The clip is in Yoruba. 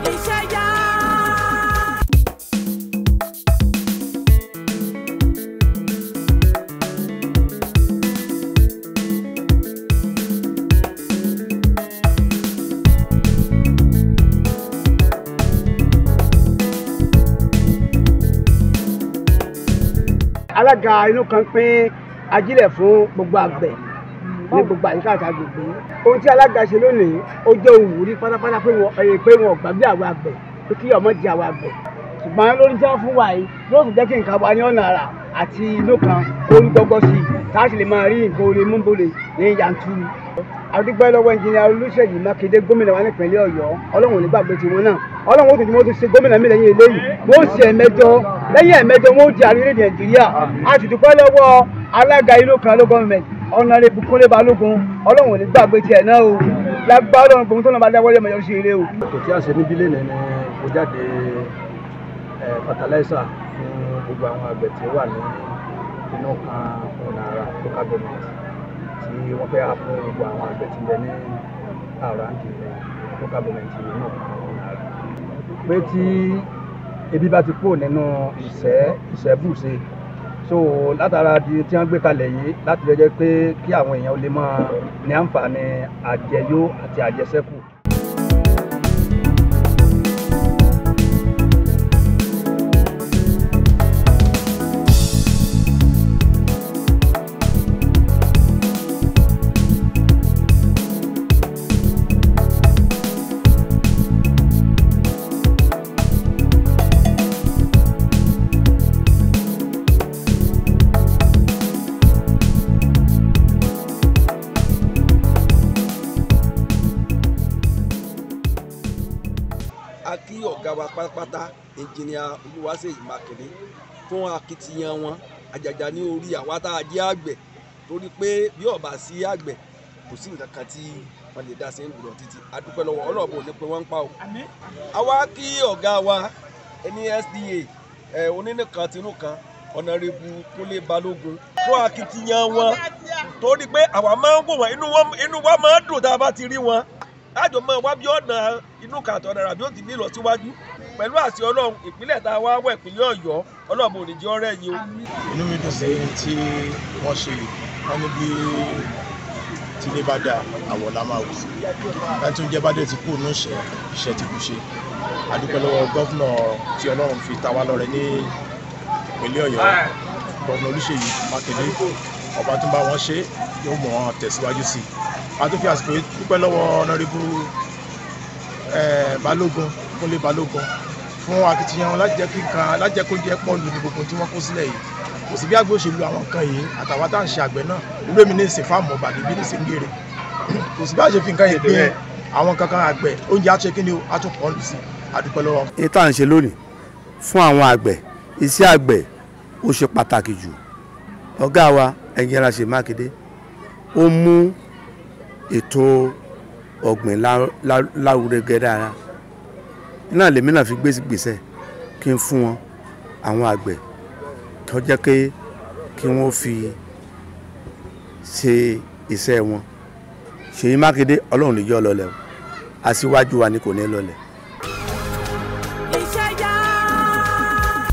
iṣẹ́ yá. alága inú kan pín ajílẹ̀ fún gbogbo àgbẹ̀ ní gbogbo àyíká àti agbègbè ohun tí alága ṣe lónìí ó jẹ́ ohun ìwúrí pátápátá pé wọn ẹ̀yìn pé wọn ò gbàgbé àwọn àgbẹ̀ pé kí ọmọ jẹ àwọn àgbẹ̀ ṣùgbọ́n lórí tí wọ́n fún wa yìí yóò tún jẹ́ kí nǹkan wa ní ọ̀nà àrà àti inú kan orí gbọ́gbọ́ sí i káàsì lè máa rí nǹkan orí múbole ní yanturu àdúgbò lọ́wọ́ ẹnjìnìá olùṣèyí mákindé gómìnà wa nípìnlẹ̀ ọ̀yọ́ ọlọ́run ò ní gbàgbé tiwọn náà ọlọ́run ó tún ti mọ́ tó ṣe gómìnà mi lẹ́yìn eléyìí wọ́n ó ṣe ẹ̀mẹ́jọ lẹ́yìn ẹ̀mẹ́jọ wọ́n ó di àrílẹ̀ nàìjíríà a sì dúpẹ́ lọ́wọ́ alága ìlú kan ló gọ́ọ̀mẹ̀ntì ọ̀nàrẹ́bù kúnlé balógun ọlọ́run ò ní gbàgbé tiẹ̀ náà o lágbá ọlọ́run gbogbo tó náà bá dáwọ́lé ọmọ yẹn ṣe eré o. ètò tí a ṣe níbí lè ní ni kó jáde fertilizer fún gbogbo àwọn àgbẹ̀ tí ó wà ní inú kan ọ̀nà àrà local government tí wọ́n fẹ́ hà fún gbogbo àwọn àgbẹ̀ tí ń bẹ ní àràǹdì local government inú kan ọ̀nà àrà. pé tí ebi bá ti kúrò nínú ìṣẹ́ ìṣẹ́bùṣe so látara di tí wọ́n gbé kalẹ̀ yìí láti lè jẹ́ pé kí àwọn èèyàn lè máa ní àǹfààní àjẹyó àti àjẹsẹ́kù. a kí ọ̀gá wa pátápátá ẹnjìnìà olúwaṣèyí mákindé fún akitiyan wọn àjàjà ní orí àwa tá a jẹ́ àgbẹ̀ torí pé bí ọba sí àgbẹ̀ kò sí nǹkan kan tí wọ́n lè dá sí ń gbùdọ̀ títí a dúpẹ́ lọ́wọ́ ọlọ́ọ̀bù ní pé wọ́n ń pa o. àwa kí ọ̀gá wa ẹni sda ẹ̀ onínìkan tinú kan ọ̀nàrẹ́bù kúnlé balógun fún akitiyan wọn torí pé àwa máa ń wò wọ́n inú wa máa ń dùn tá a bá ti rí wọn lájọ mọ wá bí ọ̀nà inú kàtọ́ náírà bí ó ti ní ìlọsíwájú pẹ̀lú àṣẹ ọlọ́run ìpínlẹ̀ tá a wá wọ̀ ìpínlẹ̀ ọ̀yọ́ ọlọ́run ò ní jẹ́ ọ̀rẹ́ yìí o. inú mi dùn sí tí wọ́n ṣe wọ́n ní bí tílé bá dà àwọ̀ la máa wù láti tún jẹ́ bá dé ti kú inú ìṣẹ́ iṣẹ́ ti kù ṣe adúpẹ́ lọ́wọ́ gọ́fúnà tí ọlọ́run fi ta wá lọ́rẹ ní ìpínlẹ̀ ọ̀yọ́ gọ́fúnà olúṣèyí mákindé ọba tó bá wọn ṣe yóò mọ̀ ọ́n tẹ̀síwájú sí i a tún fi àsìkò yìí dúpẹ́ lọ́wọ́ ọ̀nàrẹ́bù balógun kúnlé balógun fún akitiyan wọn láti jẹ́ kí nǹkan láti jẹ́ kó jẹ́ pọ̀ lù ní gbogbo tí wọ́n kó sílẹ̀ yìí kò sí bí àgbẹ̀ òṣèlú àwọn nǹkan yìí àtàwọn tá à ń ṣe àgbẹ̀ náà irú èmi ní ìsìn fáàmù ọba níbí ní ìsìn gèrè kò sí bí a ṣe fi nǹkan yìí gbé àwọn kankan àgbẹ̀ oúnjẹ àti kíni o a tún pọ̀ lù sí àdúpẹ́ lọ́wọ́. èyí tá à ń ṣe lónìí fún àwọn àgbẹ̀ iṣẹ́ àgbẹ̀ ó ṣe pàtàkì jù ọ̀gá wa ẹ̀yẹ́ra ṣe mákindé ó mú ètò ọ̀gbìn láwùrẹ́gẹ́ dára náà lèmi náà fi gbé gbèsè kí n fún wọn àwọn àgbẹ̀ tó jẹ́ pé kí wọ́n fi ṣe iṣẹ́ wọn Ṣèyí Mákindé ọlọ́run lè yọ ọ lọlẹ̀ o aṣíwájú wa ni kò ní lọlẹ̀